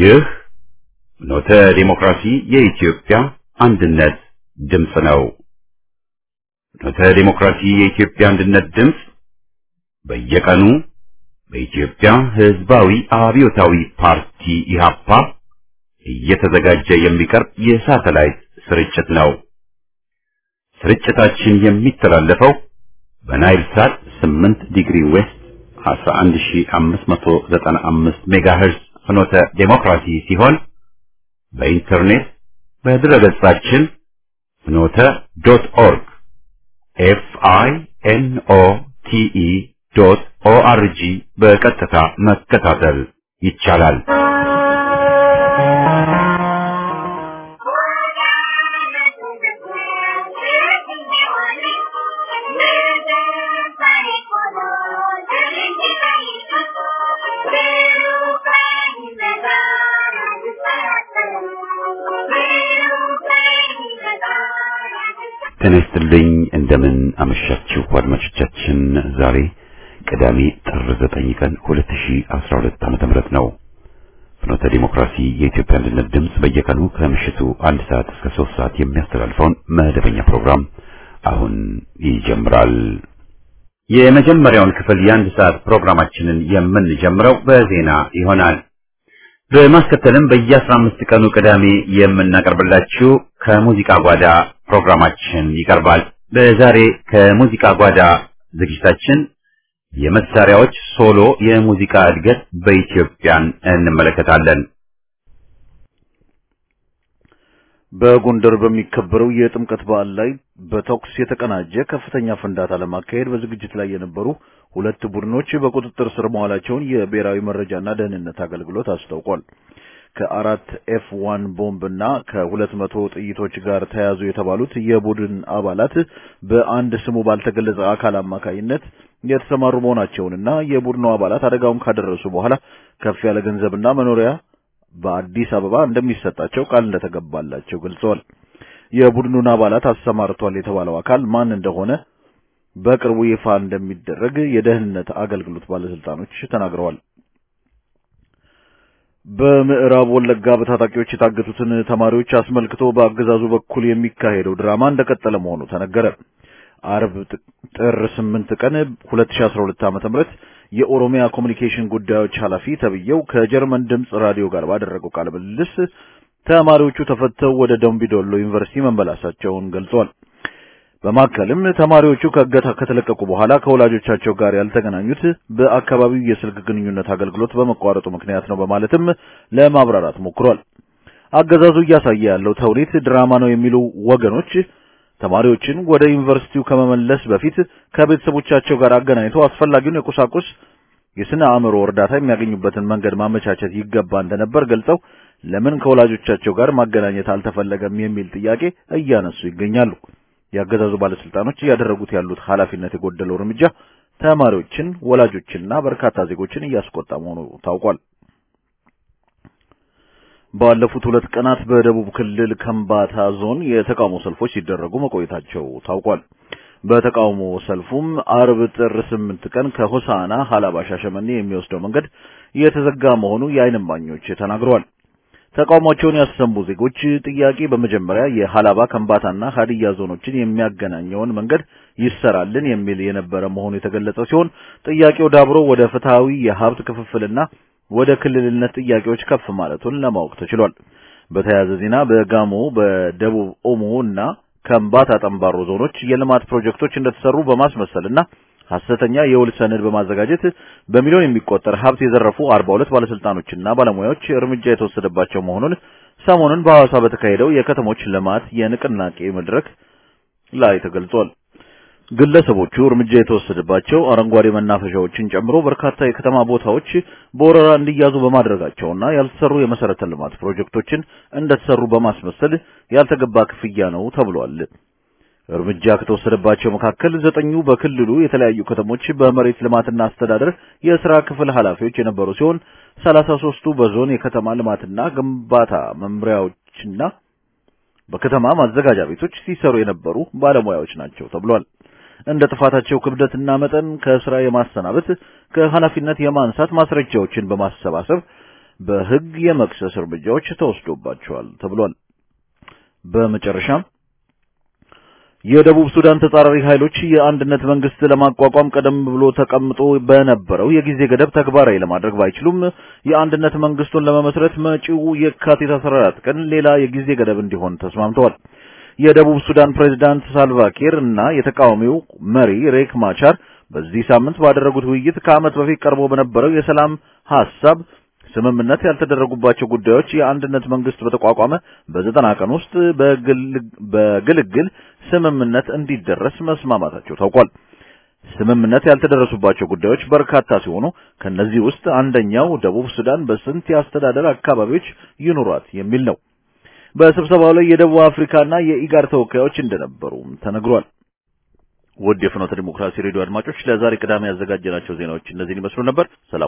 ይህ ኖተ ዲሞክራሲ የኢትዮጵያ አንድነት ድምፅ ነው። ኖተ ዲሞክራሲ የኢትዮጵያ አንድነት ድምፅ በየቀኑ በኢትዮጵያ ሕዝባዊ አብዮታዊ ፓርቲ ኢህአፓ እየተዘጋጀ የሚቀርብ የሳተላይት ስርጭት ነው። ስርጭታችን የሚተላለፈው በናይል ሳት 8 ዲግሪ ዌስት 11595 ሜጋሄርዝ ፍኖተ ዴሞክራሲ ሲሆን በኢንተርኔት በድረገጻችን ፍኖተ ዶት ኦርግ ኤፍ አይ ኤን ኦ ቲ ኢ ዶት ኦ አር ጂ በቀጥታ መከታተል ይቻላል። ጤና ይስጥልኝ። እንደምን አመሻችሁ አድማጮቻችን። ዛሬ ቅዳሜ ጥር 9 ቀን 2012 ዓመተ ምህረት ነው። ፍኖተ ዲሞክራሲ የኢትዮጵያ አንድነት ድምፅ በየቀኑ ከምሽቱ አንድ ሰዓት እስከ 3 ሰዓት የሚያስተላልፈውን መደበኛ ፕሮግራም አሁን ይጀምራል። የመጀመሪያውን ክፍል የአንድ ሰዓት ፕሮግራማችንን የምንጀምረው በዜና ይሆናል። በማስከተልም በየአስራ አምስት ቀኑ ቅዳሜ የምናቀርብላችሁ ከሙዚቃ ጓዳ ፕሮግራማችን ይቀርባል። በዛሬ ከሙዚቃ ጓዳ ዝግጅታችን የመሳሪያዎች ሶሎ የሙዚቃ እድገት በኢትዮጵያን እንመለከታለን። በጎንደር በሚከበረው የጥምቀት በዓል ላይ በተኩስ የተቀናጀ ከፍተኛ ፍንዳታ ለማካሄድ በዝግጅት ላይ የነበሩ ሁለት ቡድኖች በቁጥጥር ስር መዋላቸውን የብሔራዊ መረጃና ደህንነት አገልግሎት አስታውቋል። ከአራት ኤፍ ዋን ቦምብ እና ከሁለት መቶ ጥይቶች ጋር ተያዙ የተባሉት የቡድን አባላት በአንድ ስሙ ባልተገለጸ አካል አማካይነት የተሰማሩ መሆናቸውንና የቡድኑ አባላት አደጋውን ካደረሱ በኋላ ከፍ ያለ ገንዘብና መኖሪያ በአዲስ አበባ እንደሚሰጣቸው ቃል እንደተገባላቸው ገልጸዋል። የቡድኑን አባላት አሰማርቷል የተባለው አካል ማን እንደሆነ በቅርቡ ይፋ እንደሚደረግ የደህንነት አገልግሎት ባለስልጣኖች ተናግረዋል። በምዕራብ ወለጋ በታጣቂዎች የታገቱትን ተማሪዎች አስመልክቶ በአገዛዙ በኩል የሚካሄደው ድራማ እንደቀጠለ መሆኑ ተነገረ። አርብ ጥር 8 ቀን 2012 ዓ.ም የኦሮሚያ ኮሚኒኬሽን ጉዳዮች ኃላፊ ተብየው ከጀርመን ድምፅ ራዲዮ ጋር ባደረገው ቃለ ምልልስ ተማሪዎቹ ተፈተው ወደ ደምቢዶሎ ዩኒቨርሲቲ መመላሳቸውን ገልጿል። በማከልም ተማሪዎቹ ከእገታ ከተለቀቁ በኋላ ከወላጆቻቸው ጋር ያልተገናኙት በአካባቢው የስልክ ግንኙነት አገልግሎት በመቋረጡ ምክንያት ነው በማለትም ለማብራራት ሞክሯል። አገዛዙ እያሳየ ያለው ተውኔት ድራማ ነው የሚሉ ወገኖች ተማሪዎችን ወደ ዩኒቨርሲቲው ከመመለስ በፊት ከቤተሰቦቻቸው ጋር አገናኝቶ አስፈላጊውን የቁሳቁስ የስነ አእምሮ እርዳታ የሚያገኙበትን መንገድ ማመቻቸት ይገባ እንደነበር ገልጸው ለምን ከወላጆቻቸው ጋር ማገናኘት አልተፈለገም የሚል ጥያቄ እያነሱ ይገኛሉ። የአገዛዙ ባለስልጣኖች እያደረጉት ያሉት ኃላፊነት የጎደለው እርምጃ ተማሪዎችን፣ ወላጆችንና በርካታ ዜጎችን እያስቆጣ መሆኑ ታውቋል። ባለፉት ሁለት ቀናት በደቡብ ክልል ከምባታ ዞን የተቃውሞ ሰልፎች ሲደረጉ መቆየታቸው ታውቋል። በተቃውሞ ሰልፉም አርብ ጥር ስምንት ቀን ከሆሳና ሀላባ ሻሸመኔ የሚወስደው መንገድ የተዘጋ መሆኑ የዓይን እማኞች ተናግረዋል። ተቃውሟቸውን ያሰሙ ዜጎች ጥያቄ በመጀመሪያ የሀላባ ከምባታና ሀዲያ ዞኖችን የሚያገናኘውን መንገድ ይሰራልን የሚል የነበረ መሆኑ የተገለጸ ሲሆን ጥያቄው ዳብሮ ወደ ፍትሐዊ የሀብት ክፍፍልና ወደ ክልልነት ጥያቄዎች ከፍ ማለቱን ለማወቅ ተችሏል። በተያያዘ ዜና በጋሞ በደቡብ ኦሞ እና ከምባታ ጠምባሮ ዞኖች የልማት ፕሮጀክቶች እንደተሰሩ በማስመሰልና ሐሰተኛ የውል ሰነድ በማዘጋጀት በሚሊዮን የሚቆጠር ሀብት የዘረፉ 42 ባለስልጣኖችና ባለሙያዎች እርምጃ የተወሰደባቸው መሆኑን ሰሞኑን በሐዋሳ በተካሄደው የከተሞች ልማት የንቅናቄ መድረክ ላይ ተገልጿል። ግለሰቦቹ እርምጃ የተወሰደባቸው አረንጓዴ መናፈሻዎችን ጨምሮ በርካታ የከተማ ቦታዎች በወረራ እንዲያዙ በማድረጋቸውና ያልተሰሩ የመሰረተ ልማት ፕሮጀክቶችን እንደተሰሩ በማስመሰል ያልተገባ ክፍያ ነው ተብሏል። እርምጃ ከተወሰደባቸው መካከል ዘጠኙ በክልሉ የተለያዩ ከተሞች በመሬት ልማትና አስተዳደር የሥራ ክፍል ኃላፊዎች የነበሩ ሲሆን ሰላሳ ሦስቱ በዞን የከተማ ልማትና ግንባታ መምሪያዎችና በከተማ ማዘጋጃ ቤቶች ሲሰሩ የነበሩ ባለሙያዎች ናቸው ተብሏል። እንደ ጥፋታቸው ክብደትና መጠን ከስራ የማሰናበት ከኃላፊነት የማንሳት ማስረጃዎችን በማሰባሰብ በሕግ የመክሰስ እርምጃዎች ተወስዶባቸዋል ተብሏል። በመጨረሻም የደቡብ ሱዳን ተጻራሪ ኃይሎች የአንድነት መንግስት ለማቋቋም ቀደም ብሎ ተቀምጦ በነበረው የጊዜ ገደብ ተግባራዊ ለማድረግ ባይችሉም የአንድነት መንግስቱን ለመመስረት መጪው የካቲት 14 ቀን ሌላ የጊዜ ገደብ እንዲሆን ተስማምተዋል። የደቡብ ሱዳን ፕሬዝዳንት ሳልቫኪር እና የተቃዋሚው መሪ ሬክ ማቻር በዚህ ሳምንት ባደረጉት ውይይት ከዓመት በፊት ቀርቦ በነበረው የሰላም ሐሳብ ስምምነት ያልተደረጉባቸው ጉዳዮች የአንድነት መንግስት በተቋቋመ በዘጠና ቀን ውስጥ በግልግል ስምምነት እንዲደረስ መስማማታቸው ታውቋል። ስምምነት ያልተደረሱባቸው ጉዳዮች በርካታ ሲሆኑ ከነዚህ ውስጥ አንደኛው ደቡብ ሱዳን በስንት የአስተዳደር አካባቢዎች ይኑሯት የሚል ነው። በስብሰባው ላይ የደቡብ አፍሪካና የኢጋድ ተወካዮች እንደነበሩም ተነግሯል። ውድ የፍኖተ ዲሞክራሲ ሬዲዮ አድማጮች ለዛሬ ቅዳሜ ያዘጋጀናቸው ዜናዎች እነዚህን ይመስሉ ነበር። ሰላሙ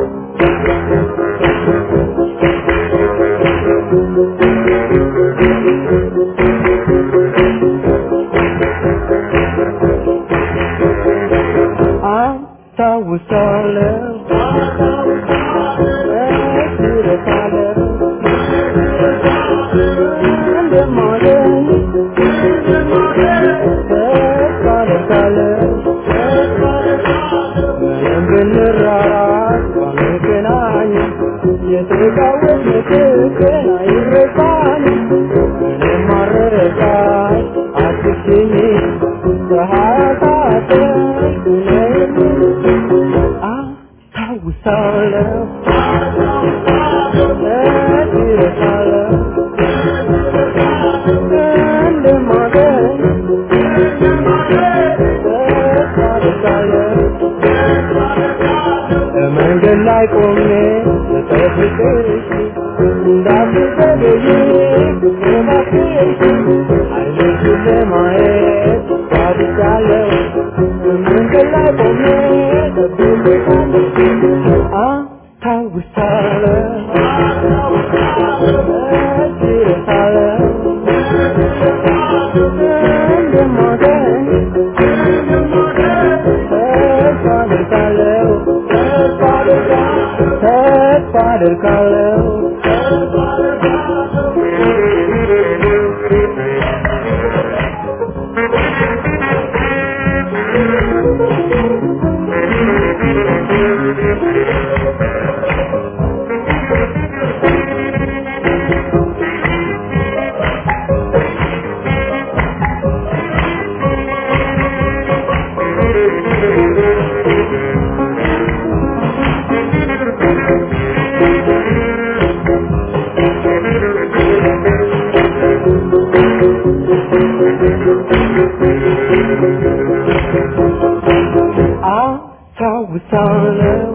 መንገድ ላይ ቆሜ ተጠብቀሽ እንዳትዘገይ እባክሽ አይኖችሽን ለማየት ጓጉቻለሁ። መንገድ ላይ ቆሜ ተጠብቀሻለሁ አስታውሳለሁ እረሳለሁ እንደማገኝ ተስፋ አደርጋለሁ ተስፋ አደርጋለሁ አስታውሳለሁ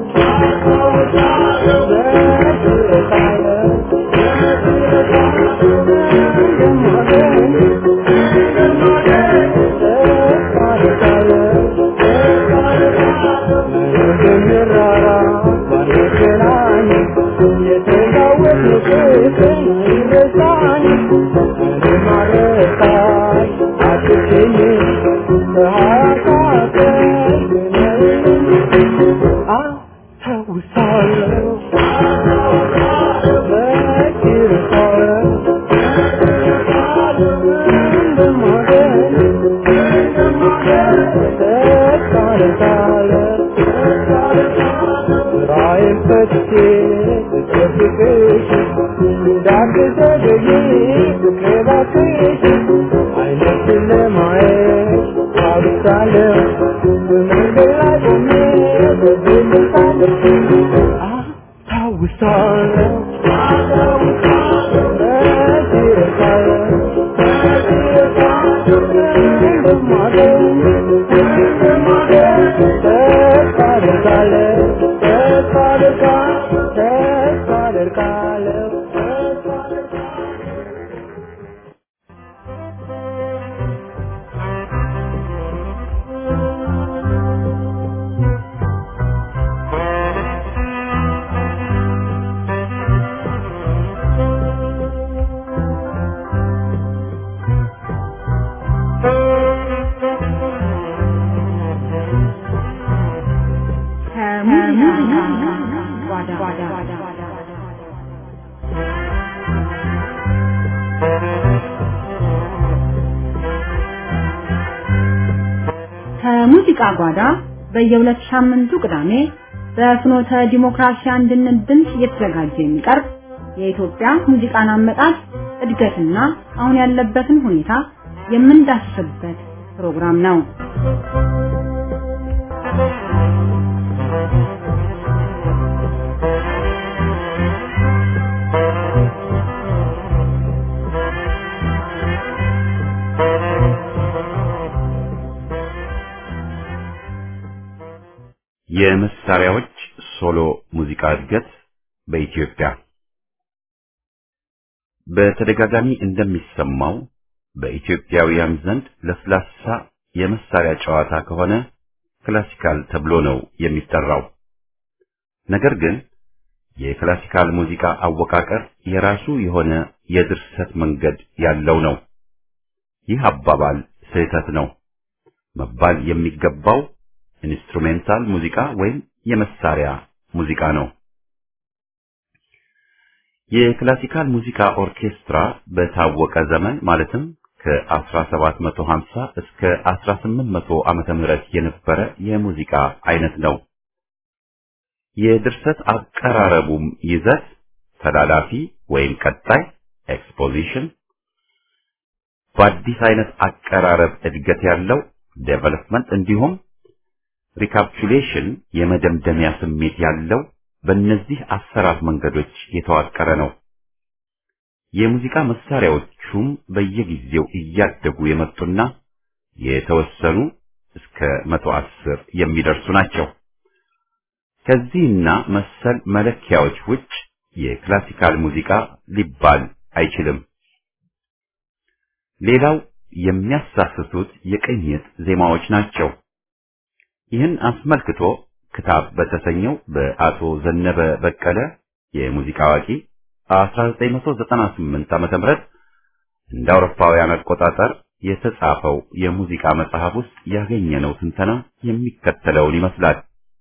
የሙዚቃ ጓዳ በየሁለት ሳምንቱ ቅዳሜ በፍኖተ ዲሞክራሲ አንድነት ድምፅ እየተዘጋጀ የሚቀርብ የኢትዮጵያ ሙዚቃን አመጣጥ እድገትና አሁን ያለበትን ሁኔታ የምንዳስስበት ፕሮግራም ነው። የመሳሪያዎች ሶሎ ሙዚቃ እድገት በኢትዮጵያ በተደጋጋሚ እንደሚሰማው በኢትዮጵያውያን ዘንድ ለስላሳ የመሳሪያ ጨዋታ ከሆነ ክላሲካል ተብሎ ነው የሚጠራው። ነገር ግን የክላሲካል ሙዚቃ አወቃቀር የራሱ የሆነ የድርሰት መንገድ ያለው ነው። ይህ አባባል ስህተት ነው። መባል የሚገባው ኢንስትሩሜንታል ሙዚቃ ወይም የመሳሪያ ሙዚቃ ነው። የክላሲካል ሙዚቃ ኦርኬስትራ በታወቀ ዘመን ማለትም ከ1750 እስከ 1800 ዓመተ ምህረት የነበረ የሙዚቃ አይነት ነው። የድርሰት አቀራረቡም ይዘት ተላላፊ ወይም ቀጣይ ኤክስፖዚሽን፣ በአዲስ አይነት አቀራረብ እድገት ያለው ዴቨሎፕመንት እንዲሁም ሪካፕቹሌሽን የመደምደሚያ ስሜት ያለው በእነዚህ አሰራር መንገዶች የተዋቀረ ነው። የሙዚቃ መሳሪያዎቹም በየጊዜው እያደጉ የመጡና የተወሰኑ እስከ መቶ አስር የሚደርሱ ናቸው። ከዚህና መሰል መለኪያዎች ውጭ የክላሲካል ሙዚቃ ሊባል አይችልም። ሌላው የሚያሳስቱት የቅኝት ዜማዎች ናቸው። ይህን አስመልክቶ ክታብ በተሰኘው በአቶ ዘነበ በቀለ የሙዚቃ አዋቂ 1998 ዓመተ ምህረት እንደ አውሮፓውያን አቆጣጠር የተጻፈው የሙዚቃ መጽሐፍ ውስጥ ያገኘነው ትንተና የሚከተለውን ይመስላል።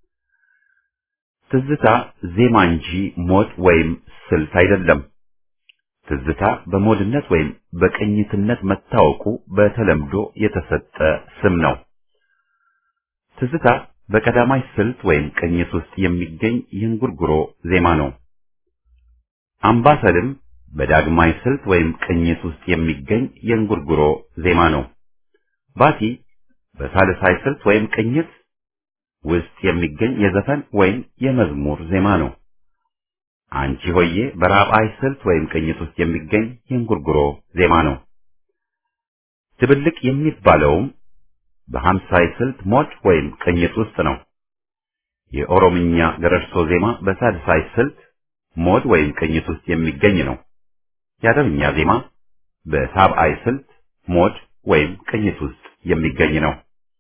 ትዝታ ዜማ እንጂ ሞድ ወይም ስልት አይደለም። ትዝታ በሞድነት ወይም በቅኝትነት መታወቁ በተለምዶ የተሰጠ ስም ነው። ትዝታ በቀዳማይ ስልት ወይም ቅኝት ውስጥ የሚገኝ የእንጉርጉሮ ዜማ ነው። አምባሰልም በዳግማይ ስልት ወይም ቅኝት ውስጥ የሚገኝ የእንጉርጉሮ ዜማ ነው። ባቲ በሳልሳይ ስልት ወይም ቅኝት ውስጥ የሚገኝ የዘፈን ወይም የመዝሙር ዜማ ነው። አንቺ ሆዬ በራብዓይ ስልት ወይም ቅኝት ውስጥ የሚገኝ የእንጉርጉሮ ዜማ ነው። ድብልቅ የሚባለውም በሀምሳይ ስልት ሞድ ወይም ቅኝት ውስጥ ነው። የኦሮምኛ ገረርሶ ዜማ በሳድሳይ ስልት ሞድ ወይም ቅኝት ውስጥ የሚገኝ ነው። የአረብኛ ዜማ በሳብዓይ ስልት ሞድ ወይም ቅኝት ውስጥ የሚገኝ ነው።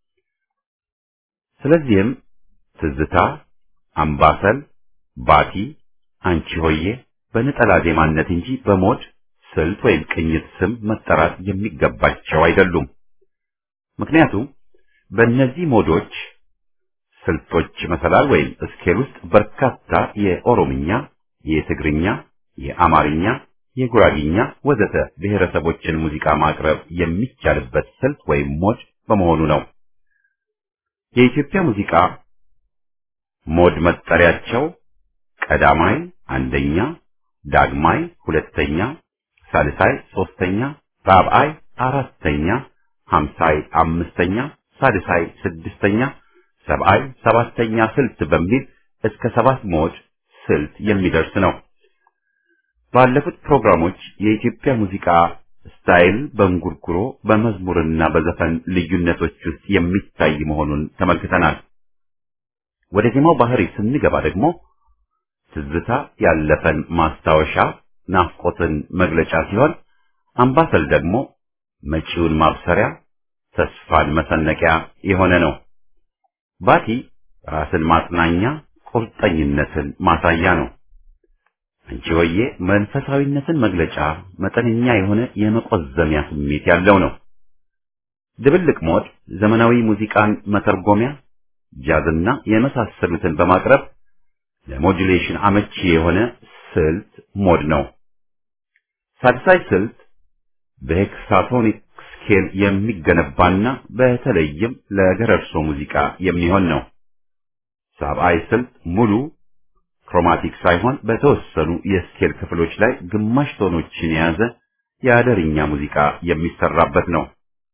ስለዚህም ትዝታ፣ አምባሰል፣ ባቲ፣ አንቺ ሆዬ በነጠላ ዜማነት እንጂ በሞድ ስልት ወይም ቅኝት ስም መጠራት የሚገባቸው አይደሉም። ምክንያቱም በእነዚህ ሞዶች ስልቶች መሰላል ወይም ስኬል ውስጥ በርካታ የኦሮምኛ፣ የትግርኛ፣ የአማርኛ፣ የጉራጊኛ ወዘተ ብሔረሰቦችን ሙዚቃ ማቅረብ የሚቻልበት ስልት ወይም ሞድ በመሆኑ ነው። የኢትዮጵያ ሙዚቃ ሞድ መጠሪያቸው ቀዳማይ አንደኛ፣ ዳግማይ ሁለተኛ፣ ሳልሳይ ሶስተኛ፣ ራብዓይ አራተኛ ሀምሳይ አምስተኛ፣ ሳድሳይ ስድስተኛ፣ ሰብዓይ ሰባተኛ ስልት በሚል እስከ ሰባት ሞድ ስልት የሚደርስ ነው። ባለፉት ፕሮግራሞች የኢትዮጵያ ሙዚቃ ስታይል በእንጉርጉሮ በመዝሙርና በዘፈን ልዩነቶች ውስጥ የሚታይ መሆኑን ተመልክተናል። ወደ ዜማው ባህሪ ስንገባ ደግሞ ትዝታ ያለፈን ማስታወሻ ናፍቆትን መግለጫ ሲሆን አምባሰል ደግሞ መጪውን ማብሰሪያ ተስፋን መሰነቂያ የሆነ ነው። ባቲ ራስን ማጽናኛ ቁርጠኝነትን ማሳያ ነው። አንቺ ሆዬ መንፈሳዊነትን መግለጫ መጠነኛ የሆነ የመቆዘሚያ ስሜት ያለው ነው። ድብልቅ ሞድ ዘመናዊ ሙዚቃን መተርጎሚያ፣ ጃዝና የመሳሰሉትን በማቅረብ ለሞዱሌሽን አመቺ የሆነ ስልት ሞድ ነው። ሳድሳይ ስልት በሄክሳቶኒክ ስኬል የሚገነባና በተለይም ለገረርሶ ሙዚቃ የሚሆን ነው። ሳብአይ ስልት ሙሉ ክሮማቲክ ሳይሆን በተወሰኑ የስኬል ክፍሎች ላይ ግማሽ ቶኖችን የያዘ የአደርኛ ሙዚቃ የሚሰራበት ነው።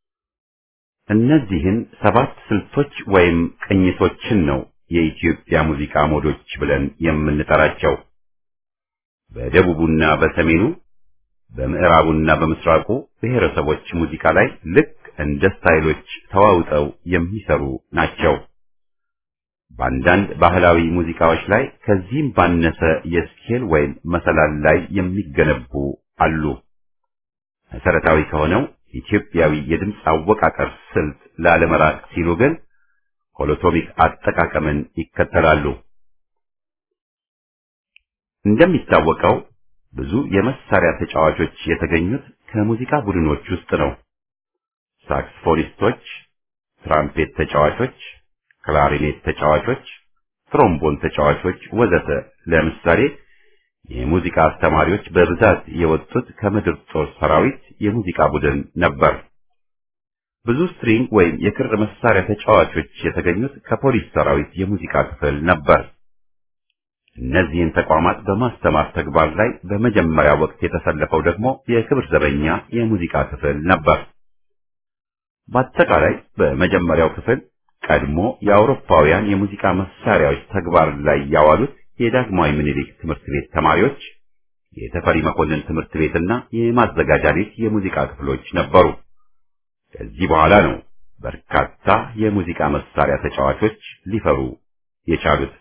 እነዚህን ሰባት ስልቶች ወይም ቅኝቶችን ነው የኢትዮጵያ ሙዚቃ ሞዶች ብለን የምንጠራቸው። በደቡቡና በሰሜኑ በምዕራቡና በምስራቁ ብሔረሰቦች ሙዚቃ ላይ ልክ እንደ ስታይሎች ተዋውጠው የሚሰሩ ናቸው። በአንዳንድ ባህላዊ ሙዚቃዎች ላይ ከዚህም ባነሰ የስኬል ወይም መሰላል ላይ የሚገነቡ አሉ። መሰረታዊ ከሆነው ኢትዮጵያዊ የድምፅ አወቃቀር ስልት ላለመራቅ ሲሉ ግን ሆሎቶሚክ አጠቃቀምን ይከተላሉ። እንደሚታወቀው ብዙ የመሳሪያ ተጫዋቾች የተገኙት ከሙዚቃ ቡድኖች ውስጥ ነው። ሳክስፎኒስቶች፣ ትራምፔት ተጫዋቾች፣ ክላሪኔት ተጫዋቾች፣ ትሮምቦን ተጫዋቾች ወዘተ ለምሳሌ የሙዚቃ አስተማሪዎች በብዛት የወጡት ከምድር ጦር ሰራዊት የሙዚቃ ቡድን ነበር። ብዙ ስትሪንግ ወይም የክር መሳሪያ ተጫዋቾች የተገኙት ከፖሊስ ሰራዊት የሙዚቃ ክፍል ነበር። እነዚህን ተቋማት በማስተማር ተግባር ላይ በመጀመሪያ ወቅት የተሰለፈው ደግሞ የክብር ዘበኛ የሙዚቃ ክፍል ነበር። በአጠቃላይ በመጀመሪያው ክፍል ቀድሞ የአውሮፓውያን የሙዚቃ መሳሪያዎች ተግባር ላይ ያዋሉት የዳግማዊ ምኒልክ ትምህርት ቤት ተማሪዎች፣ የተፈሪ መኮንን ትምህርት ቤትና የማዘጋጃ ቤት የሙዚቃ ክፍሎች ነበሩ። ከዚህ በኋላ ነው በርካታ የሙዚቃ መሳሪያ ተጫዋቾች ሊፈሩ የቻሉት።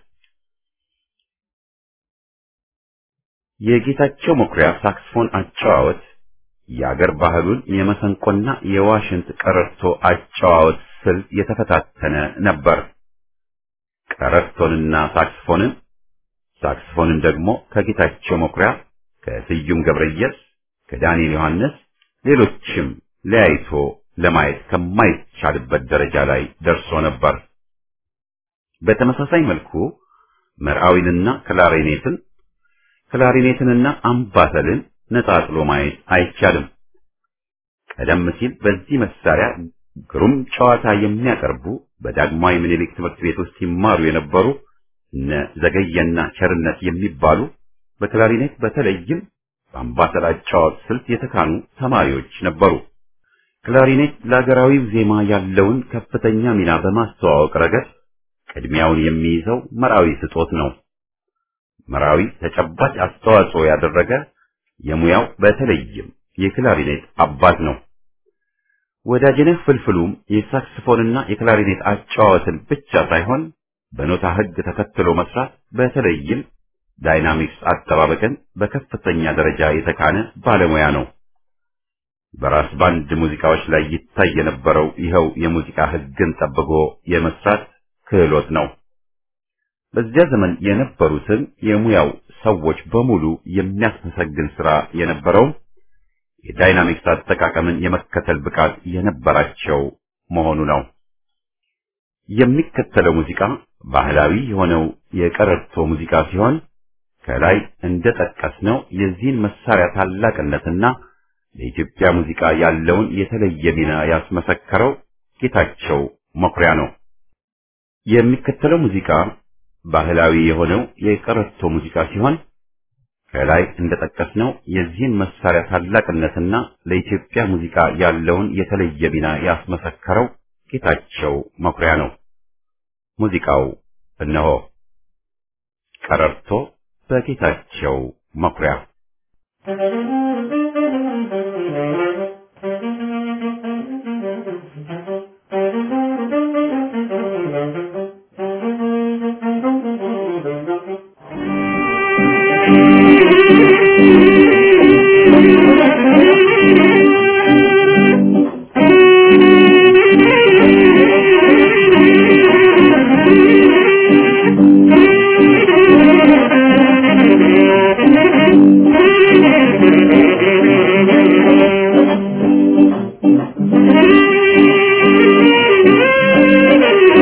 የጌታቸው መኩሪያ ሳክስፎን አጨዋወት የአገር ባህሉን የመሰንቆና የዋሽንት ቀረርቶ አጨዋወት ስልት የተፈታተነ ነበር። ቀረርቶንና ሳክስፎንን ሳክስፎንን ደግሞ ከጌታቸው መኩሪያ፣ ከስዩም ገብረየስ፣ ከዳንኤል ዮሐንስ ሌሎችም ለያይቶ ለማየት ከማይቻልበት ደረጃ ላይ ደርሶ ነበር። በተመሳሳይ መልኩ መርዓዊንና ክላሪኔትን ክላሪኔትንና አምባሰልን ነጣጥሎ ማየት አይቻልም። ቀደም ሲል በዚህ መሳሪያ ግሩም ጨዋታ የሚያቀርቡ በዳግማዊ ምኒልክ ትምህርት ቤት ውስጥ ሲማሩ የነበሩ እነ ዘገየና ቸርነት የሚባሉ በክላሪኔት በተለይም በአምባሰል አጨዋወት ስልት የተካኑ ተማሪዎች ነበሩ። ክላሪኔት ለሀገራዊው ዜማ ያለውን ከፍተኛ ሚና በማስተዋወቅ ረገድ ቅድሚያውን የሚይዘው መራዊ ስጦት ነው። መራዊ ተጨባጭ አስተዋጽኦ ያደረገ የሙያው በተለይም የክላሪኔት አባት ነው። ወዳጅነህ ፍልፍሉም የሳክስፎንና የክላሪኔት አጨዋወትን ብቻ ሳይሆን በኖታ ሕግ ተከትሎ መስራት በተለይም ዳይናሚክስ አጠባበቅን በከፍተኛ ደረጃ የተካነ ባለሙያ ነው። በራስ ባንድ ሙዚቃዎች ላይ ይታይ የነበረው ይኸው የሙዚቃ ሕግን ጠብቆ የመስራት ክህሎት ነው። በዚያ ዘመን የነበሩትን የሙያው ሰዎች በሙሉ የሚያስመሰግን ስራ የነበረውም የዳይናሚክስ አጠቃቀምን የመከተል ብቃት የነበራቸው መሆኑ ነው። የሚከተለው ሙዚቃ ባህላዊ የሆነው የቀረርቶ ሙዚቃ ሲሆን ከላይ እንደጠቀስነው የዚህን መሳሪያ ታላቅነትና ለኢትዮጵያ ሙዚቃ ያለውን የተለየ ሚና ያስመሰከረው ጌታቸው መኩሪያ ነው። የሚከተለው ሙዚቃ ባህላዊ የሆነው የቀረርቶ ሙዚቃ ሲሆን ከላይ እንደጠቀስነው የዚህን መሳሪያ ታላቅነትና ለኢትዮጵያ ሙዚቃ ያለውን የተለየ ሚና ያስመሰከረው ጌታቸው መኩሪያ ነው። ሙዚቃው እነሆ ቀረርቶ በጌታቸው መኩሪያ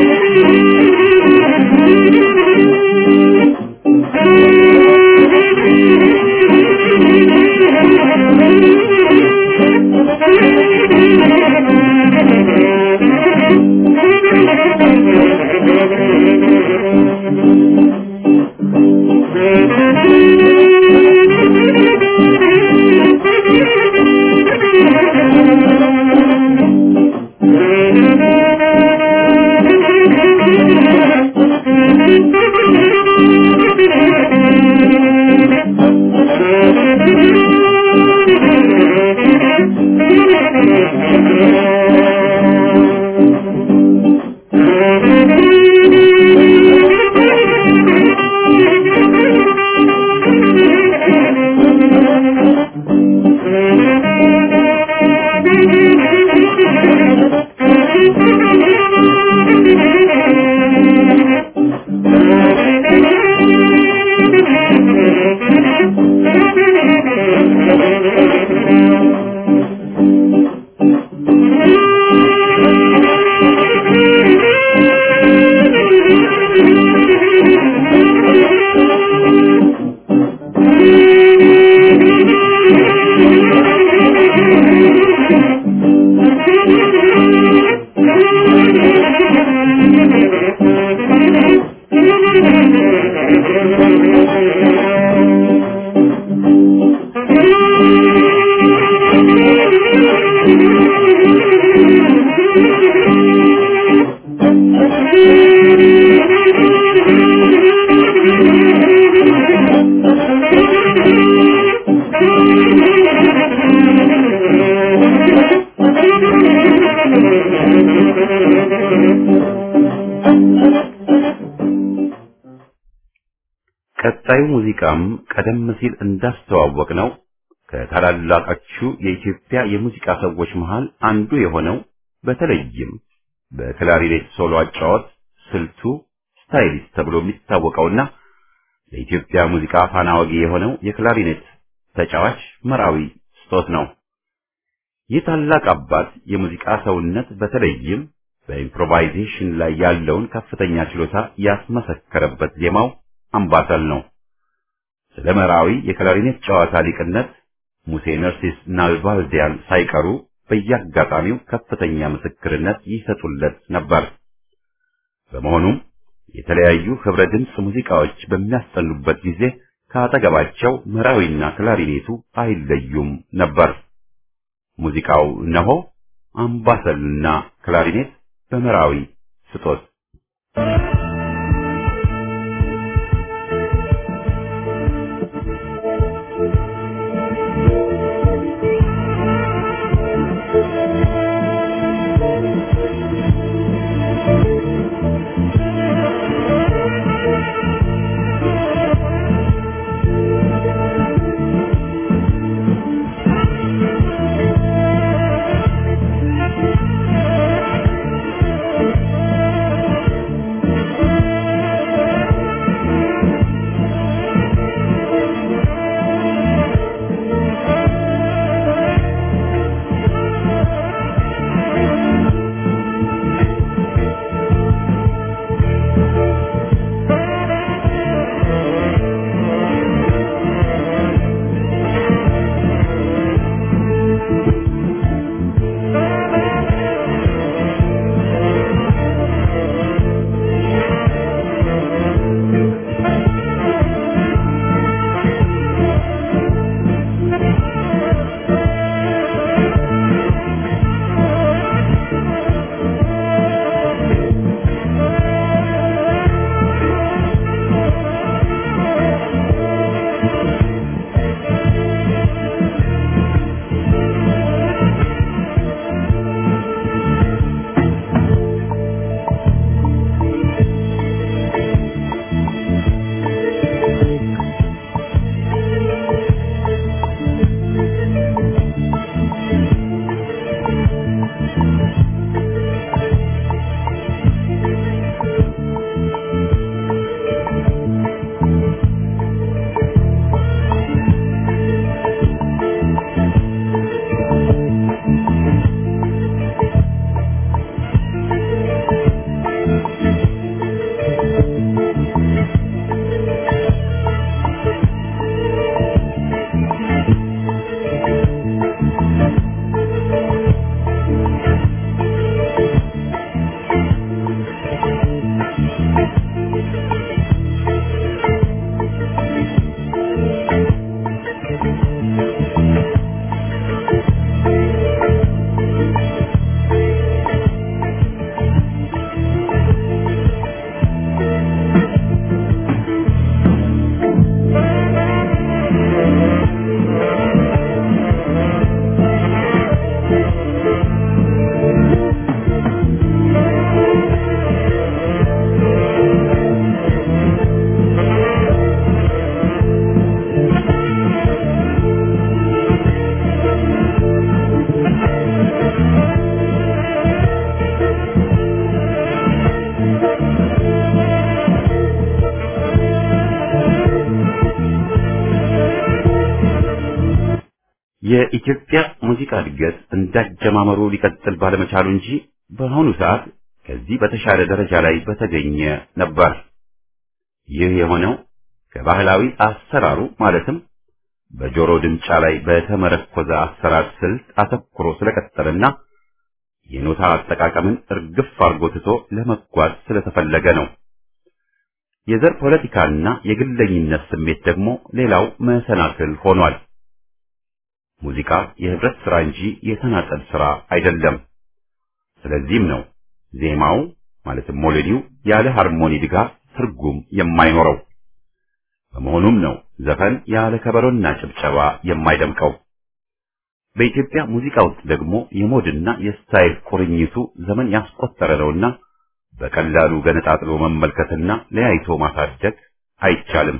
Thank you. ቀጣዩ ሙዚቃም ቀደም ሲል እንዳስተዋወቅ ነው ከታላላቆቹ የኢትዮጵያ የሙዚቃ ሰዎች መሃል አንዱ የሆነው በተለይም በክላሪኔት ሶሎ አጫወት ስልቱ ስታይሊስት ተብሎ የሚታወቀውና ለኢትዮጵያ ሙዚቃ ፋና ወጊ የሆነው የክላሪኔት ተጫዋች መራዊ ስጦት ነው። ይህ ታላቅ አባት የሙዚቃ ሰውነት በተለይም በኢምፕሮቫይዜሽን ላይ ያለውን ከፍተኛ ችሎታ ያስመሰከረበት ዜማው አምባሰል ነው። ስለ መራዊ የክላሪኔት ጨዋታ ሊቅነት ሙሴ ነርሲስ ናልባልዲያን ሳይቀሩ በየአጋጣሚው ከፍተኛ ምስክርነት ይሰጡለት ነበር። በመሆኑም የተለያዩ ህብረ ድምፅ ሙዚቃዎች በሚያስጠኑበት ጊዜ ከአጠገባቸው መራዊና ክላሪኔቱ አይለዩም ነበር። ሙዚቃው እነሆ አምባሰልና ክላሪኔት በመራዊ ስጦት Thank የኢትዮጵያ ሙዚቃ እድገት እንዳጀማመሩ ሊቀጥል ባለመቻሉ እንጂ በአሁኑ ሰዓት ከዚህ በተሻለ ደረጃ ላይ በተገኘ ነበር። ይህ የሆነው ከባህላዊ አሰራሩ ማለትም በጆሮ ድምጫ ላይ በተመረኮዘ አሰራር ስልት አተኩሮ ስለቀጠለና የኖታ አጠቃቀምን እርግፍ አርጎ ትቶ ለመጓዝ ስለተፈለገ ነው። የዘር ፖለቲካና የግለኝነት ስሜት ደግሞ ሌላው መሰናክል ሆኗል። ሙዚቃ የህብረት ስራ እንጂ የተናጠል ስራ አይደለም። ስለዚህም ነው ዜማው ማለትም ሞሎዲው ያለ ሃርሞኒ ድጋፍ ትርጉም የማይኖረው። በመሆኑም ነው ዘፈን ያለ ከበሮና ጭብጨባ የማይደምቀው። በኢትዮጵያ ሙዚቃ ውስጥ ደግሞ የሞድና የስታይል ቁርኝቱ ዘመን ያስቆጠረ ነውና በቀላሉ ገነጣጥሎ መመልከትና ለያይቶ ማሳደግ አይቻልም።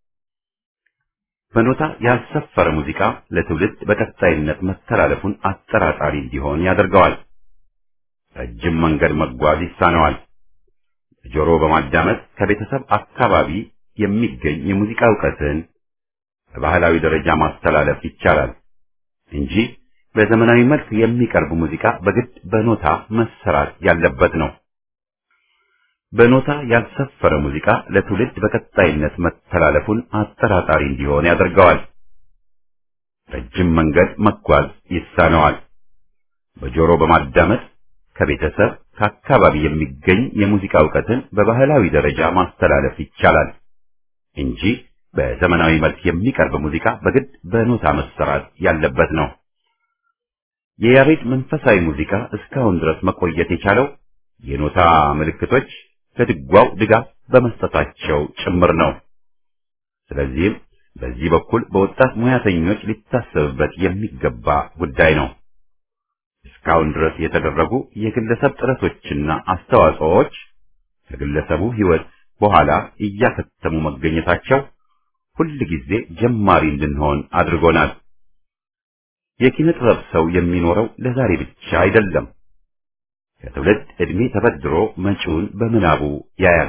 በኖታ ያልሰፈረ ሙዚቃ ለትውልድ በቀጣይነት መተላለፉን አጠራጣሪ እንዲሆን ያደርገዋል። ረጅም መንገድ መጓዝ ይሳነዋል። ጆሮ በማዳመጥ ከቤተሰብ አካባቢ የሚገኝ የሙዚቃ እውቀትን በባህላዊ ደረጃ ማስተላለፍ ይቻላል እንጂ በዘመናዊ መልክ የሚቀርብ ሙዚቃ በግድ በኖታ መሰራት ያለበት ነው። በኖታ ያልሰፈረ ሙዚቃ ለትውልድ በቀጣይነት መተላለፉን አጠራጣሪ እንዲሆን ያደርገዋል። ረጅም መንገድ መጓዝ ይሳነዋል። በጆሮ በማዳመጥ ከቤተሰብ ከአካባቢ የሚገኝ የሙዚቃ እውቀትን በባህላዊ ደረጃ ማስተላለፍ ይቻላል እንጂ በዘመናዊ መልክ የሚቀርብ ሙዚቃ በግድ በኖታ መሰራት ያለበት ነው። የያሬድ መንፈሳዊ ሙዚቃ እስካሁን ድረስ መቆየት የቻለው የኖታ ምልክቶች ለድጓው ድጋፍ በመስጠታቸው ጭምር ነው። ስለዚህም በዚህ በኩል በወጣት ሙያተኞች ሊታሰብበት የሚገባ ጉዳይ ነው። እስካሁን ድረስ የተደረጉ የግለሰብ ጥረቶችና አስተዋጽኦዎች ከግለሰቡ ሕይወት በኋላ እያከተሙ መገኘታቸው ሁል ጊዜ ጀማሪ እንድንሆን አድርጎናል። የኪነ ጥበብ ሰው የሚኖረው ለዛሬ ብቻ አይደለም። ከትውልድ ዕድሜ ተበድሮ መጪውን በምናቡ ያያል።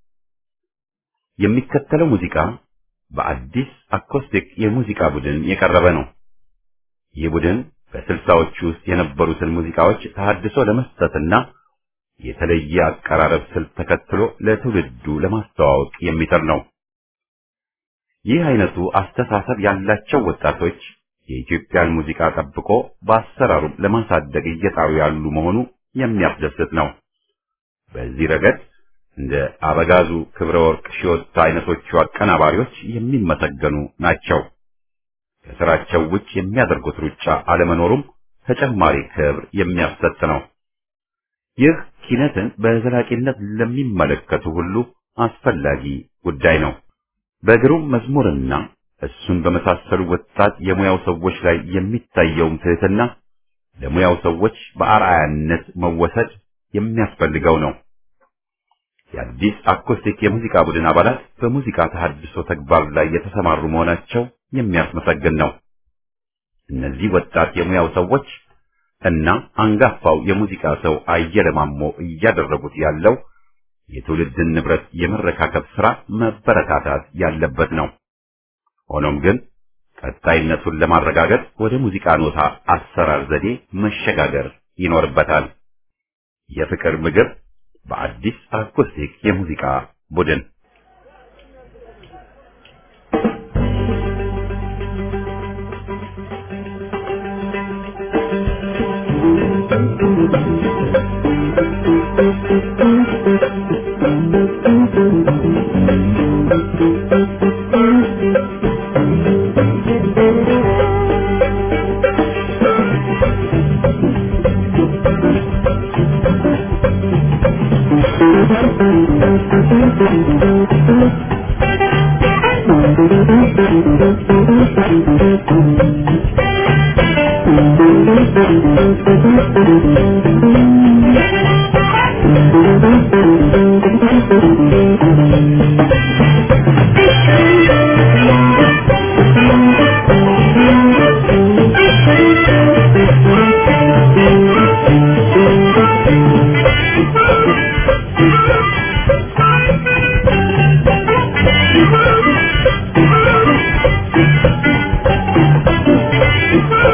የሚከተለው ሙዚቃ በአዲስ አኮስቲክ የሙዚቃ ቡድን የቀረበ ነው። ይህ ቡድን በስልሳዎቹ ውስጥ የነበሩትን ሙዚቃዎች ተሐድሶ ለመስጠትና የተለየ አቀራረብ ስልት ተከትሎ ለትውልዱ ለማስተዋወቅ የሚጥር ነው። ይህ አይነቱ አስተሳሰብ ያላቸው ወጣቶች የኢትዮጵያን ሙዚቃ ጠብቆ በአሰራሩ ለማሳደግ እየጣሩ ያሉ መሆኑ የሚያስደስት ነው። በዚህ ረገድ እንደ አበጋዙ ክብረ ወርቅ ሺወታ አይነቶቹ አቀናባሪዎች የሚመሰገኑ ናቸው። ከስራቸው ውጭ የሚያደርጉት ሩጫ አለመኖሩም ተጨማሪ ክብር የሚያሰጥ ነው። ይህ ኪነትን በዘላቂነት ለሚመለከቱ ሁሉ አስፈላጊ ጉዳይ ነው። በግሩም መዝሙርና እሱን በመሳሰሉ ወጣት የሙያው ሰዎች ላይ የሚታየውም ትህትና ለሙያው ሰዎች በአርአያነት መወሰድ የሚያስፈልገው ነው። የአዲስ አኮስቲክ የሙዚቃ ቡድን አባላት በሙዚቃ ተሐድሶ ተግባር ላይ የተሰማሩ መሆናቸው የሚያስመሰግን ነው። እነዚህ ወጣት የሙያው ሰዎች እና አንጋፋው የሙዚቃ ሰው አየለ ማሞ እያደረጉት ያለው የትውልድን ንብረት የመረካከብ ሥራ መበረታታት ያለበት ነው። ሆኖም ግን ቀጣይነቱን ለማረጋገጥ ወደ ሙዚቃ ኖታ አሰራር ዘዴ መሸጋገር ይኖርበታል። የፍቅር ምግብ በአዲስ አኮስቲክ የሙዚቃ ቡድን Thank you.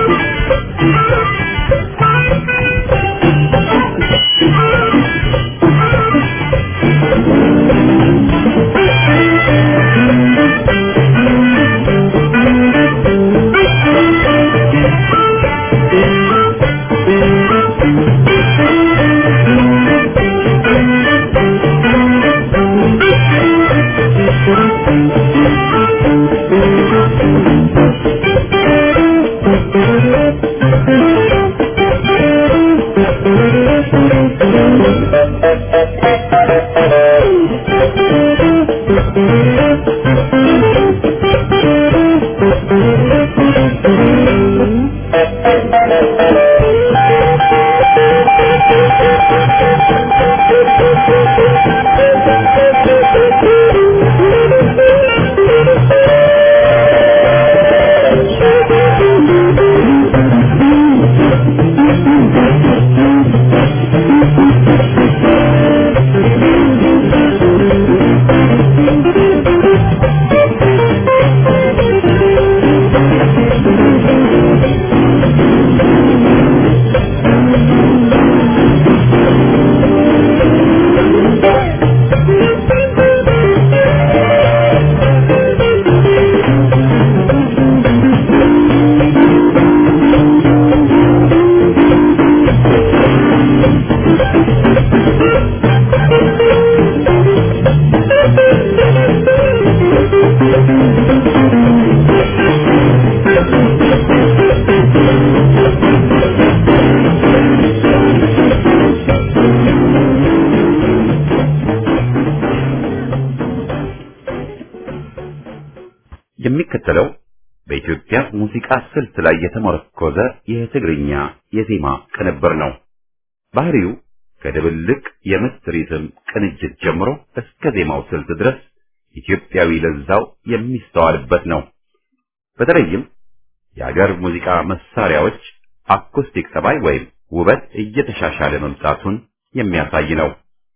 የሚከተለው በኢትዮጵያ ሙዚቃ ስልት ላይ የተመረኮዘ የትግርኛ የዜማ ቅንብር ነው። ባህሪው ከድብልቅ የምት ሪትም ቅንጅት ጀምሮ እስከ ዜማው ስልት ድረስ ኢትዮጵያዊ ለዛው የሚስተዋልበት ነው። በተለይም የሀገር ሙዚቃ መሳሪያዎች አኩስቲክ ጠባይ ወይም ውበት እየተሻሻለ መምጣቱን የሚያሳይ ነው።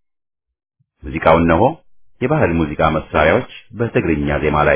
ሙዚቃው እነሆ የባህል ሙዚቃ መሳሪያዎች በትግርኛ ዜማ ላይ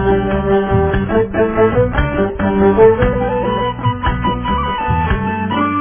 Thank you.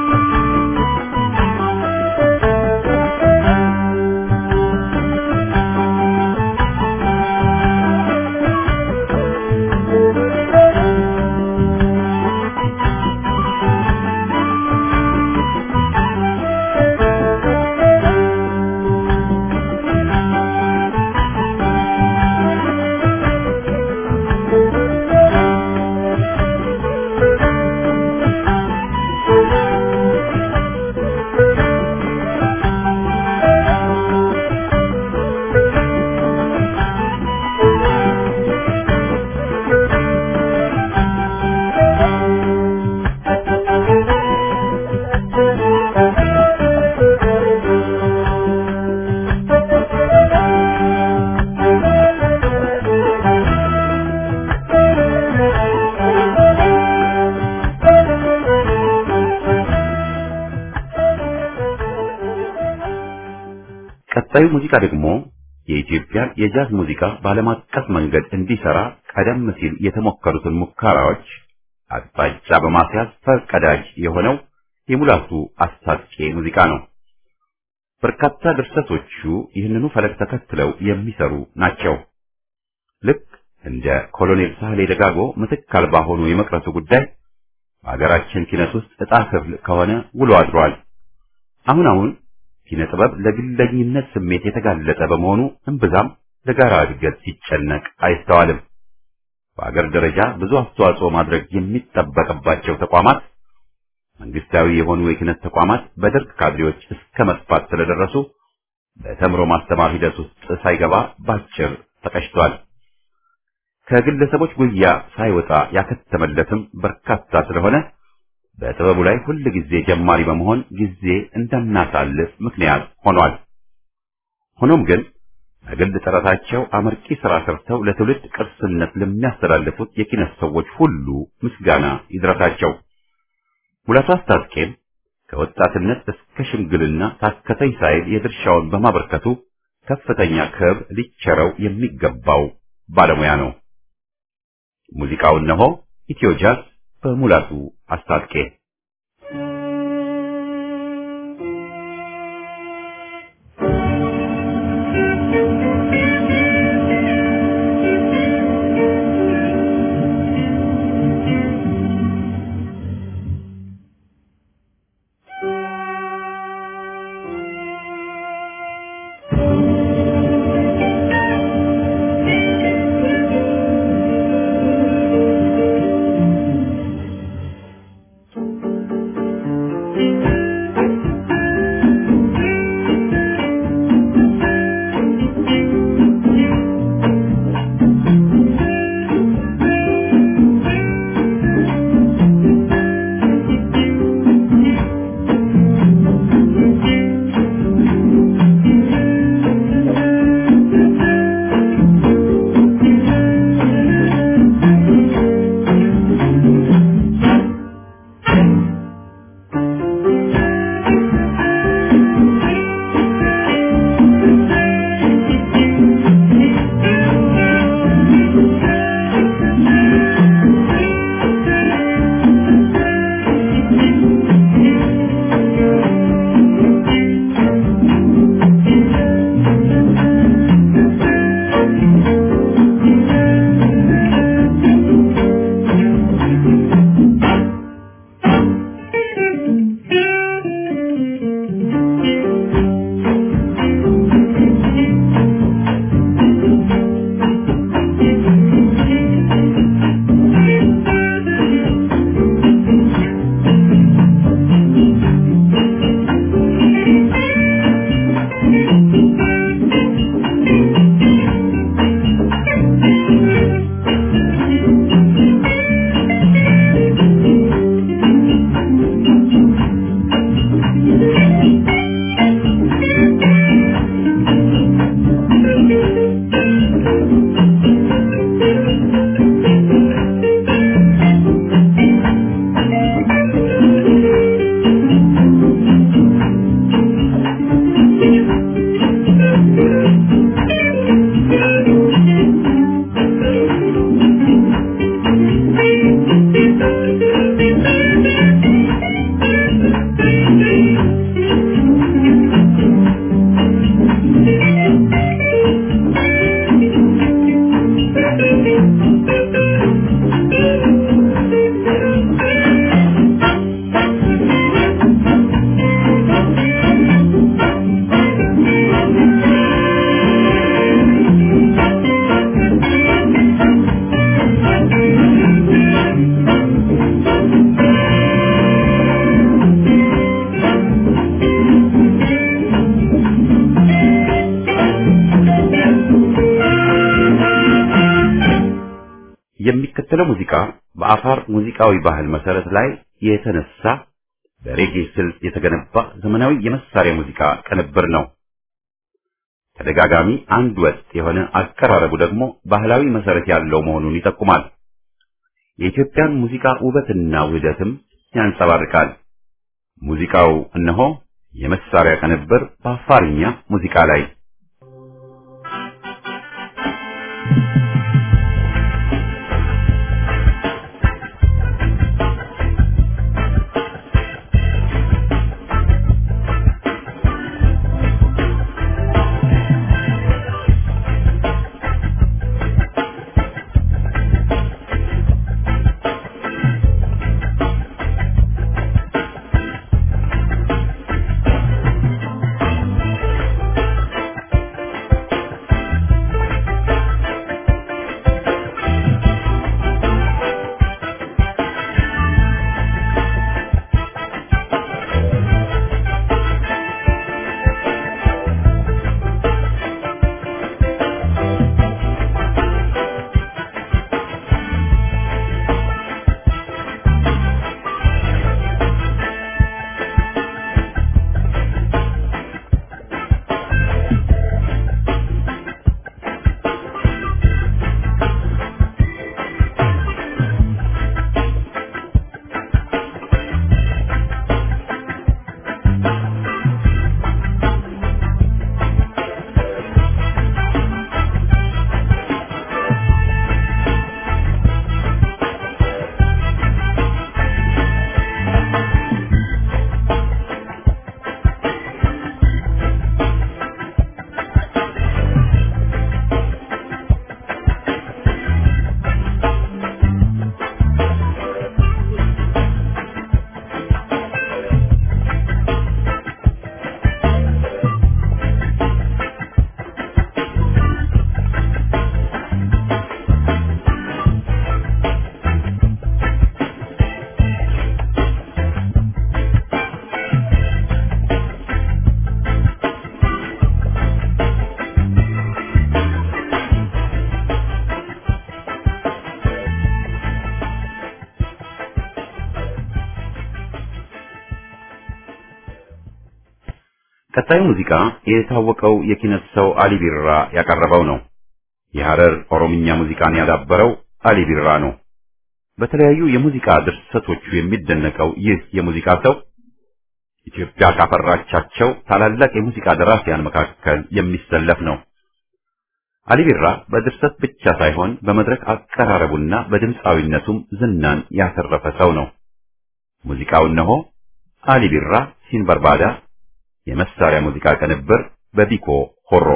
ቀጣዩ ሙዚቃ ደግሞ የኢትዮጵያን የጃዝ ሙዚቃ በዓለም አቀፍ መንገድ እንዲሰራ ቀደም ሲል የተሞከሩትን ሙከራዎች አቅጣጫ በማስያዝ ፈርቀዳጅ የሆነው የሙላቱ አስታጥቄ ሙዚቃ ነው። በርካታ ድርሰቶቹ ይህንኑ ፈለግ ተከትለው የሚሰሩ ናቸው። ልክ እንደ ኮሎኔል ሳህሌ ደጋጎ ምትክ አልባ ሆኖ የመቅረቱ ጉዳይ በሀገራችን ኪነት ውስጥ ዕጣ ክፍል ከሆነ ውሎ አድሯል። አሁን አሁን ኪነ ጥበብ ለግለኝነት ስሜት የተጋለጠ በመሆኑ እምብዛም ለጋራ እድገት ሲጨነቅ አይስተዋልም። በአገር ደረጃ ብዙ አስተዋጽኦ ማድረግ የሚጠበቅባቸው ተቋማት መንግስታዊ የሆኑ የኪነት ተቋማት በደርግ ካድሬዎች እስከ መጥፋት ስለደረሱ በተምሮ ማስተማር ሂደት ውስጥ ሳይገባ ባጭር ተቀጭቷል። ከግለሰቦች ጉያ ሳይወጣ ያከተመለትም በርካታ ስለሆነ በጥበቡ ላይ ሁል ጊዜ ጀማሪ በመሆን ጊዜ እንዳናሳልፍ ምክንያት ሆኗል። ሆኖም ግን በግል ጥረታቸው አመርቂ ስራ ሰርተው ለትውልድ ቅርስነት ለሚያስተላልፉት የኪነት ሰዎች ሁሉ ምስጋና ይድረሳቸው። ሙላቱ አስታጥቄም ከወጣትነት እስከ ሽምግልና ታከተኝ ሳይል የድርሻውን በማበርከቱ ከፍተኛ ክብር ሊቸረው የሚገባው ባለሙያ ነው። ሙዚቃው እነሆ ኢትዮ ጃዝ በሙላቱ አስታጥቄ የሚከተለው ሙዚቃ በአፋር ሙዚቃዊ ባህል መሰረት ላይ የተነሳ በሬጌ ስልት የተገነባ ዘመናዊ የመሳሪያ ሙዚቃ ቅንብር ነው። ተደጋጋሚ አንድ ወጥ የሆነ አቀራረቡ ደግሞ ባህላዊ መሰረት ያለው መሆኑን ይጠቁማል። የኢትዮጵያን ሙዚቃ ውበትና ውህደትም ያንጸባርቃል። ሙዚቃው እነሆ የመሳሪያ ቅንብር በአፋርኛ ሙዚቃ ላይ ቀጣዩ ሙዚቃ የታወቀው የኪነት ሰው አሊ ቢራ ያቀረበው ነው። የሐረር ኦሮምኛ ሙዚቃን ያዳበረው አሊ ቢራ ነው። በተለያዩ የሙዚቃ ድርሰቶቹ የሚደነቀው ይህ የሙዚቃ ሰው ኢትዮጵያ ካፈራቻቸው ታላላቅ የሙዚቃ ደራሲያን መካከል የሚሰለፍ ነው። አሊ ቢራ በድርሰት ብቻ ሳይሆን በመድረክ አቀራረቡና በድምፃዊነቱም ዝናን ያተረፈ ሰው ነው። ሙዚቃው እነሆ አሊ ቢራ ሲንበርባዳ የመሳሪያ ሙዚቃ ቅንብር በቢኮ ሆሮ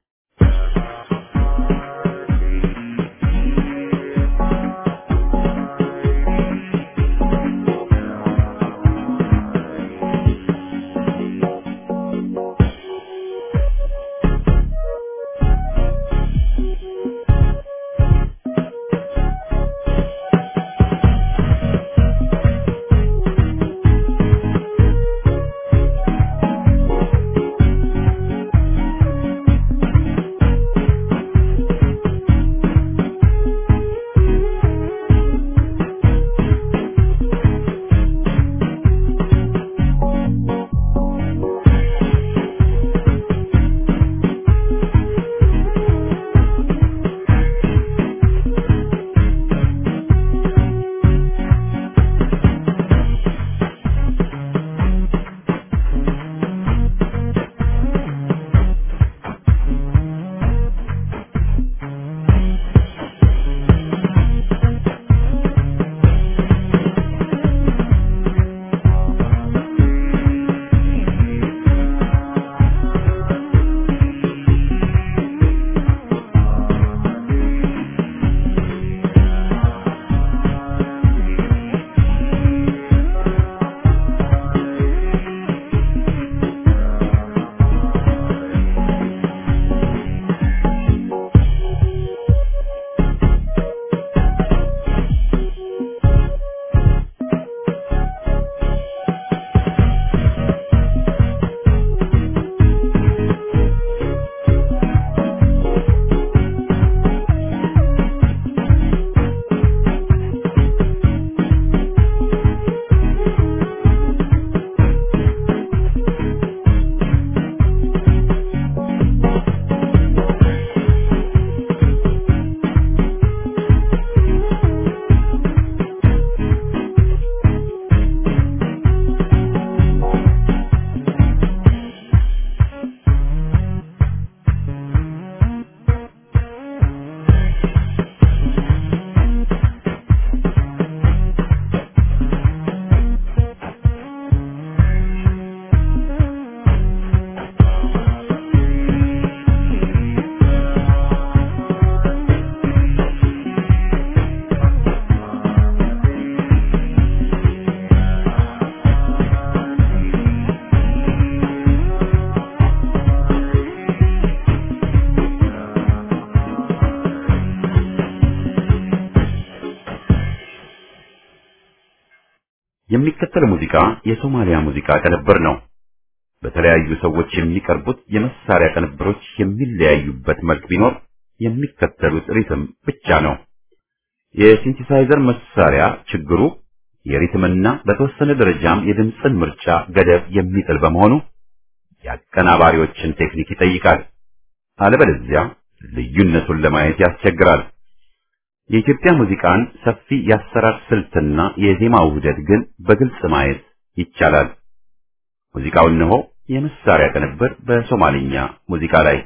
የሚከተለው ሙዚቃ የሶማሊያ ሙዚቃ ቅንብር ነው። በተለያዩ ሰዎች የሚቀርቡት የመሳሪያ ቅንብሮች የሚለያዩበት መልክ ቢኖር የሚከተሉት ሪትም ብቻ ነው። የሲንቲሳይዘር መሳሪያ ችግሩ የሪትምና በተወሰነ ደረጃም የድምፅን ምርጫ ገደብ የሚጥል በመሆኑ የአቀናባሪዎችን ቴክኒክ ይጠይቃል። አለበለዚያ ልዩነቱን ለማየት ያስቸግራል። የኢትዮጵያ ሙዚቃን ሰፊ የአሰራር ስልትና የዜማ ውህደት ግን በግልጽ ማየት ይቻላል። ሙዚቃው እነሆ የመሳሪያ ቅንብር በሶማሊኛ ሙዚቃ ላይ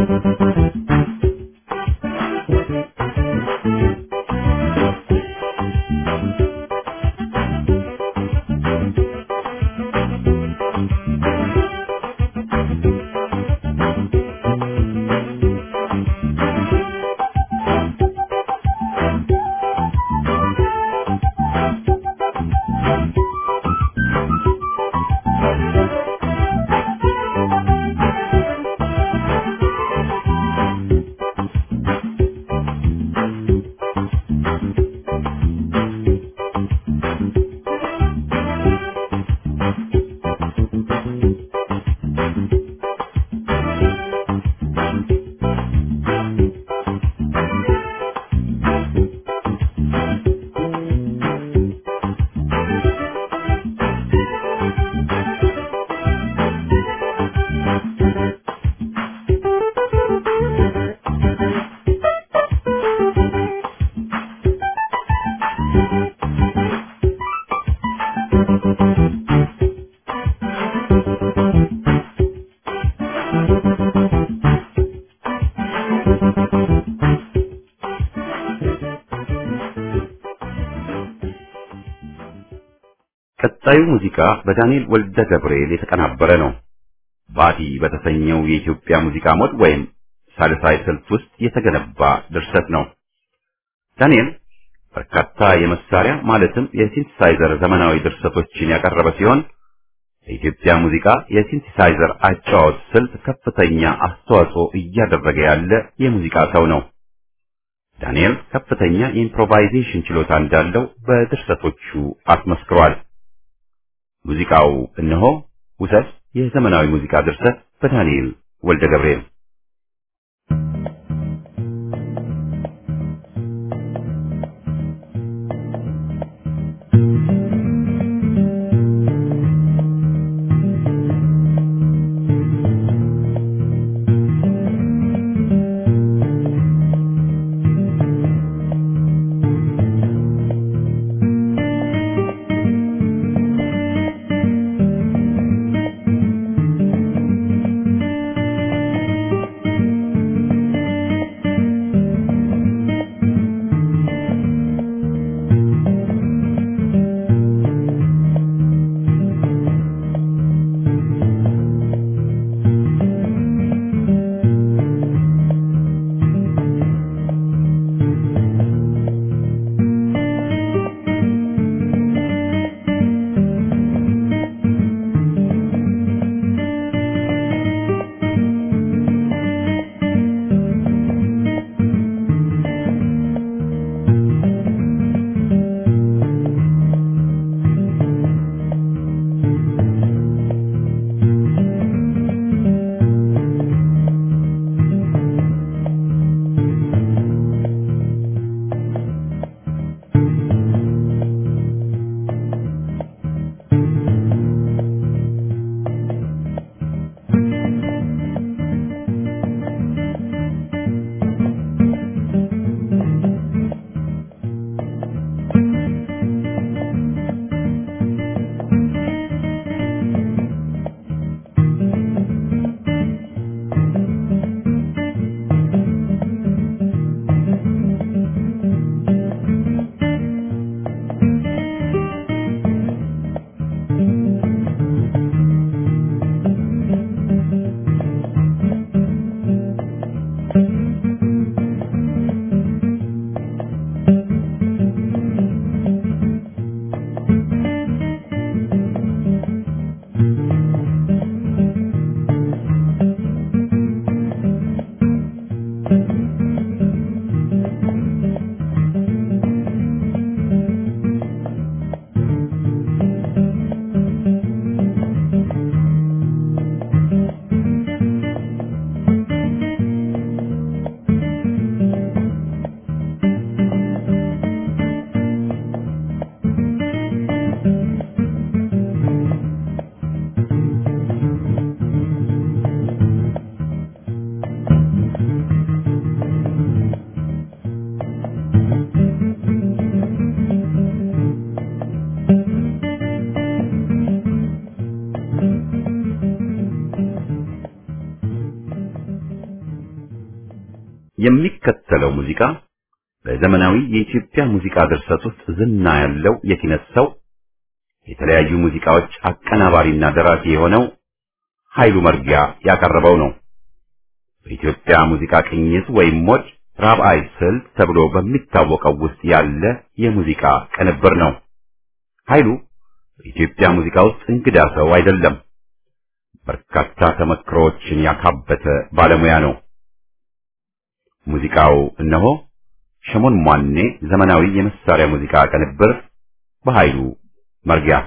ቀጣዩ ሙዚቃ በዳንኤል ወልደ ገብርኤል የተቀናበረ ነው። ባቲ በተሰኘው የኢትዮጵያ ሙዚቃ ሞድ ወይም ሳልሳይ ስልት ውስጥ የተገነባ ድርሰት ነው። ዳንኤል በርካታ የመሳሪያ ማለትም የሲንቲሳይዘር ዘመናዊ ድርሰቶችን ያቀረበ ሲሆን የኢትዮጵያ ሙዚቃ የሲንቲሳይዘር አጫዋወት ስልት ከፍተኛ አስተዋጽኦ እያደረገ ያለ የሙዚቃ ሰው ነው። ዳንኤል ከፍተኛ የኢምፕሮቫይዜሽን ችሎታ እንዳለው በድርሰቶቹ አስመስክሯል። ሙዚቃው እነሆ ውሰት የዘመናዊ ሙዚቃ ድርሰት በዳንኤል ወልደ ገብርኤል Thank የሚከተለው ሙዚቃ በዘመናዊ የኢትዮጵያ ሙዚቃ ድርሰት ውስጥ ዝና ያለው የኪነት ሰው የተለያዩ ሙዚቃዎች አቀናባሪና ደራሲ የሆነው ኃይሉ መርጊያ ያቀረበው ነው። በኢትዮጵያ ሙዚቃ ቅኝት ወይም ሞድ ራብዓይ ስልት ተብሎ በሚታወቀው ውስጥ ያለ የሙዚቃ ቅንብር ነው። ኃይሉ በኢትዮጵያ ሙዚቃ ውስጥ እንግዳ ሰው አይደለም። በርካታ ተመክሮዎችን ያካበተ ባለሙያ ነው። ሙዚቃው እነሆ ሸሞን ሟኔ ዘመናዊ የመሳሪያ ሙዚቃ ቅንብር በኃይሉ መርጊያ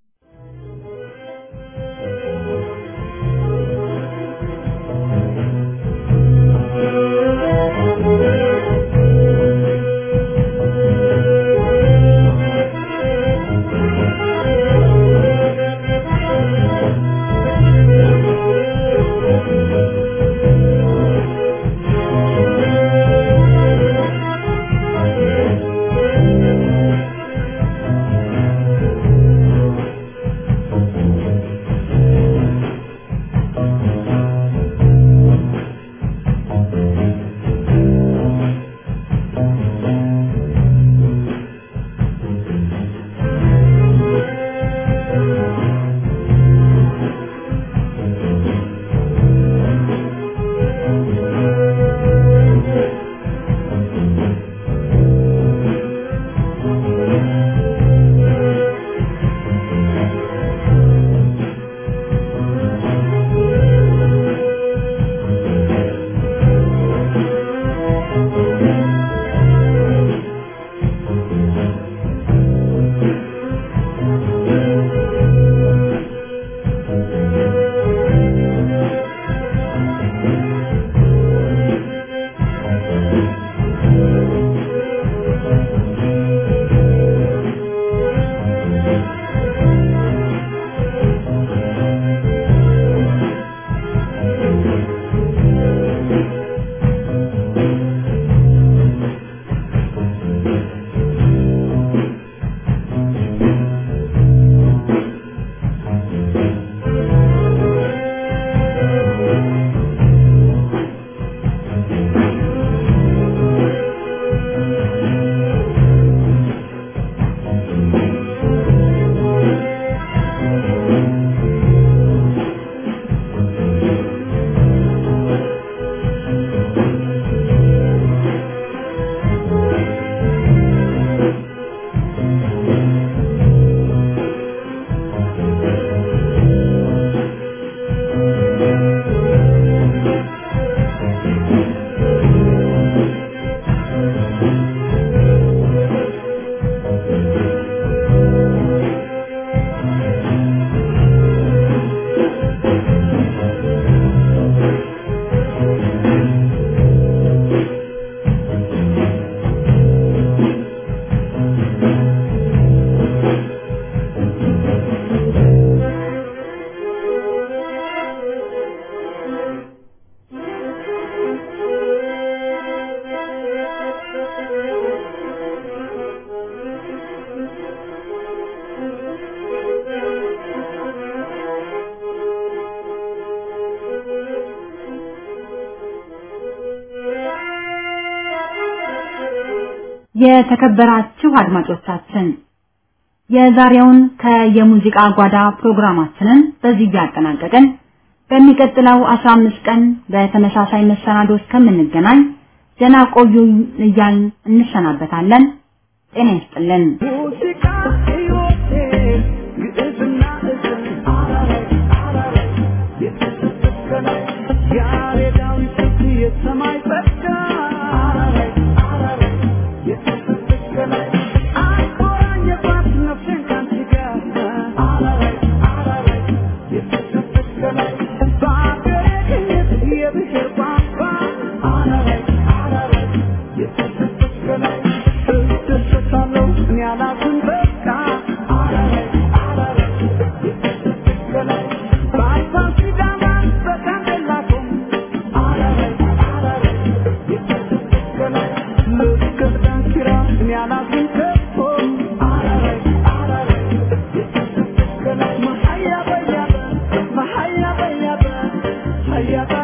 የተከበራችሁ አድማጮቻችን የዛሬውን ከየሙዚቃ ጓዳ ፕሮግራማችንን በዚህ እያጠናቀቅን በሚቀጥለው 15 ቀን በተመሳሳይ መሰናዶ እስከምንገናኝ ደህና ቆዩ እያልን እንሰናበታለን። ጤና ይስጥልን። ሙዚቃ ሕይወቴ ግዕዝና እዝል አራራይ አራራይ የተሰበከላይ ያሬዳዊ ስልት የሰማይ ጸጋ አራራይ አራራይ የተሰበከላይ አቆራኘባት ነፍሴን ካንቺ ጋር አራራይ አራራይ የተሰበከላይ በአገሬ ቅኝት የብሔር ቋንቋ አራራይ አራራይ የተሰበከላይ እደሰታለሁ እኔ አላዝን በቃ አራራይ አራራይ የተሰበከላይ በአባ ሲዳማ በጋምቤላ ቆም አራራይ አራራይ የተሰበከላይ ልክ ዳንኪራ እኔ አላዝን ከቶ አራራይ አራራይ የተሰበከላይ መሀያ በያበ መሀያ በያበ ሀያ